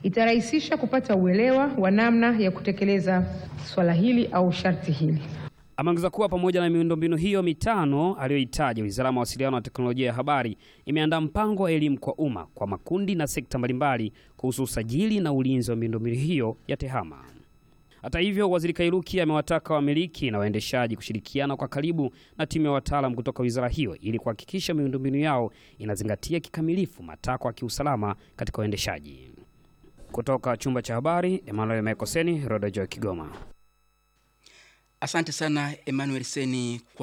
itarahisisha kupata uelewa wa namna ya kutekeleza swala hili au sharti hili. Ameongeza kuwa pamoja na miundombinu hiyo mitano aliyoitaja, Wizara ya Mawasiliano na Teknolojia ya Habari imeandaa mpango wa elimu kwa umma kwa makundi na sekta mbalimbali kuhusu usajili na ulinzi wa miundombinu hiyo ya TEHAMA. Hata hivyo, Waziri Kairuki amewataka wamiliki na waendeshaji kushirikiana kwa karibu na timu ya wataalam kutoka wizara hiyo ili kuhakikisha miundombinu yao inazingatia kikamilifu matakwa ya kiusalama katika uendeshaji. Kutoka chumba cha habari, Emmanuel Mekoseni, Roda Joy, Kigoma. Asante sana Emmanuel Seni.